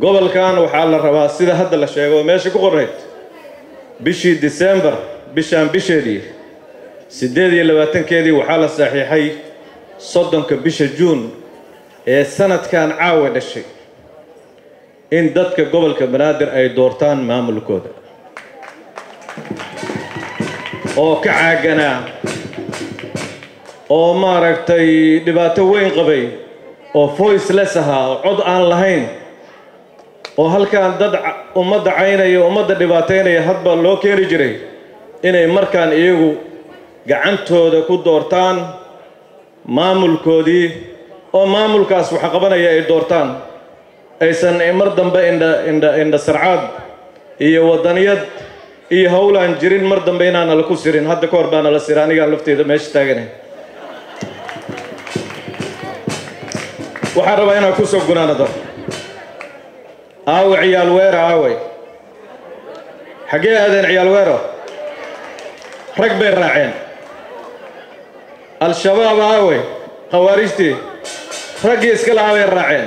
gobolkan waxaa la rabaa sida hadda la sheego oo meesha ku qorayd bishii disembar bishaan bisheedii siddeed iyo labaatankeedii waxaa la saxiixay soddonka bisha juun ee sanadkan caawa dhashay in dadka gobolka banaadir ay doortaan maamulkooda oo ka caaganaa oo maaragtay dhibaato weyn qabay oo voiceless ahaa oo cod aan lahayn oo halkan dad ummadda caynaya ummadda dhibaataynaya hadba loo keeni jiray inay markaan iyagu gacantooda ku doortaan maamulkoodii oo maamulkaas waxa qabanaya ay doortaan aysan mar dambe indha indha indha sarcaad iyo waddaniyad iyo howlaan jirin mar dambe inaana la ku sirin hadda ka hor baana la sira anigaan lafteeda meesha taaganay waxaan rabaa inaan ku soo gunaanado aawe ciyaal weero aawey xaggee aadeen ciyaal weero rag bay raaceen al-shabaab aawey khawaarijtii raggii iska lahaa bay raaceen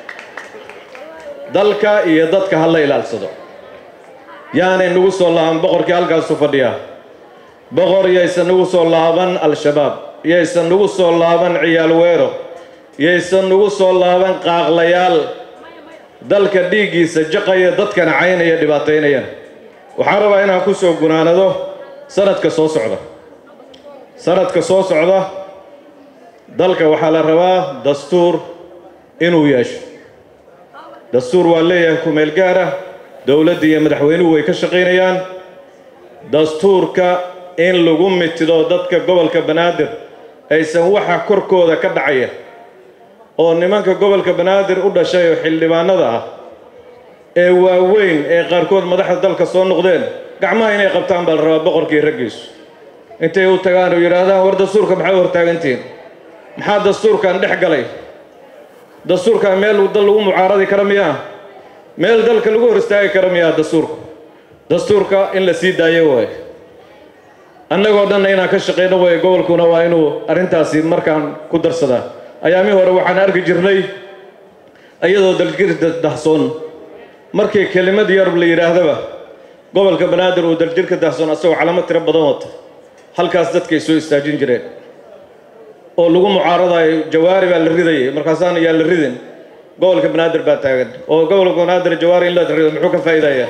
dalka iyo dadka ha la ilaalsado yaanay nagu soo laaban boqorkii halkaasu fadhiyaa boqor yaysan nagu soo laaban al-shabaab yaysan nagu soo laaban ciyaal weero yaysan nagu soo laaban qaaqlayaal dalka dhiiggiisa jaqaya dadkana caynaya dhibaataynayana waxaan rabaa inaan ku soo gunaanado sanadka soo socda sanadka soo socda dalka waxaa la rabaa dastuur inuu yeesho dastuur waa leeyahay kumeel gaar ah dowladda iyo madaxweynuhu way ka shaqaynayaan dastuurka in lagu mitido dadka gobolka banaadir aysan waxa korkooda ka dhacaya oo nimanka gobolka banaadir u dhashay oo xildhibaanada ah ee waaweyn ee qaarkood madaxda dalka soo noqdeen gacmaha inay qabtaan baa la rabaa boqorkii raggiisu intay u tagaan oo yidhaahdaan war dastuurka maxay u hortaagantihiin maxaa dastuurkan dhex galay dastuurkan meel dal lagu mucaaradi kara miyaa meel dalka lagu hor istaagi kara miyaa dastuurka dastuurka in la sii daayo waaye annagoo dhanna inaan ka shaqayno waaye gobolkuna waa inuu arrintaasi markaan ku darsadaa ayaamii hore waxaan arki jirnay iyadoo daljirka dahsoon markii kelimad yarb la yidhaahdaba gobolka banaadir uu daljirka dahsoon asagoo calamo tiro badan wata halkaas dadkay soo istaajin jireen oo lagu mucaaradayo jawaari baa la ridayay markaasaana yaa la ridin gobolka banaadir baa taagan oo gobolka banaadir jawaari in la rido muxuu ka faa'iidayaa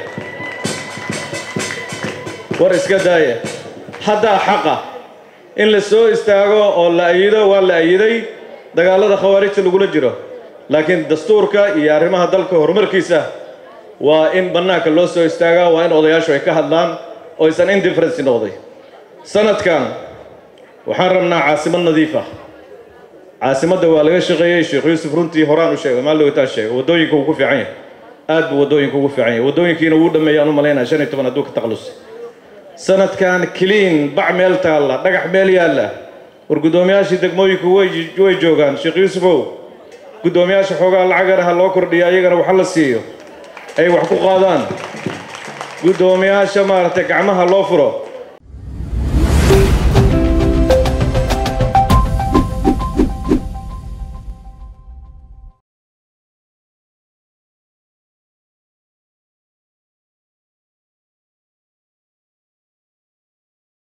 war iska daaya haddaa xaqa in la soo istaago oo la ayido waa la ayiday dagaalada khawaarijta lagula jiro laakiin dastuurka iyo arrimaha dalka horumarkiisa waa in bannaanka loo soo istaagaa waa in odayaashu ay ka hadlaan oo aysan indifferency noqday sanadkan waxaan rabnaa caasimad nadiif ah caasimadda waa laga shaqeeyey sheekh yuusuf runtii horaan u sheegay maal dhowtaan sheegay waddooyinka wuu ku fiican yahay aad buu waddooyinka ugu fiican yahay waddooyinkiina wuu dhameeyaan u malaynaya shan iyo toban hadduu ka taqlusay sanadkan clean bac meel taalla dhagax meel yaalla war guddoomiyaashii degmooyinku way way joogaan sheekh yuusufow guddoomiyaasha xoogaa lacagana ha loo kordhiyo ayagana waxa la siiyo ay wax ku qaadaan guddoomiyaasha maaragtay gacmaha loo furo